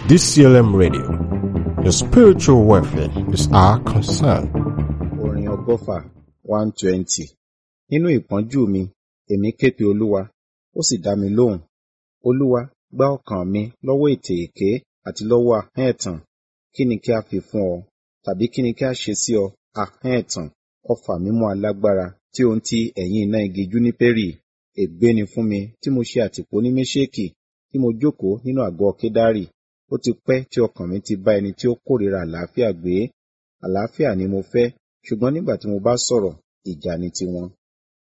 DCLM Radio. Your spiritual welfare is our concern. Orin ọgọ́fà one twenty. Nínú ìpọ́njú mi, èmi ké pe Olúwa, ó sì dá mi lóhùn. Olúwa, gbá ọkàn mi lọ́wọ́ ètè èké àti lọ́wọ́ ahọ́n ẹ̀tàn. Kí ni kí a fi fún ọ? Tàbí kí ni kí a ṣe sí ọ, ahọ́n ẹ̀tàn? Ọfà mímú alágbára tí ohun ti ẹ̀yìn iná igi júnípérì. Ègbé ni fún mi tí mo ṣe àtìpó ní Méṣèkì, tí mo jókòó nínú àgọ́ Kédárì. Ó ti pẹ́ tí ọkàn mi ti bá ẹni tí ó kórìíra àlàáfíà gbé. Àlàáfíà ni mo fẹ́, ṣùgbọ́n nígbà tí mo bá sọ̀rọ̀, ìjà ni tiwọn.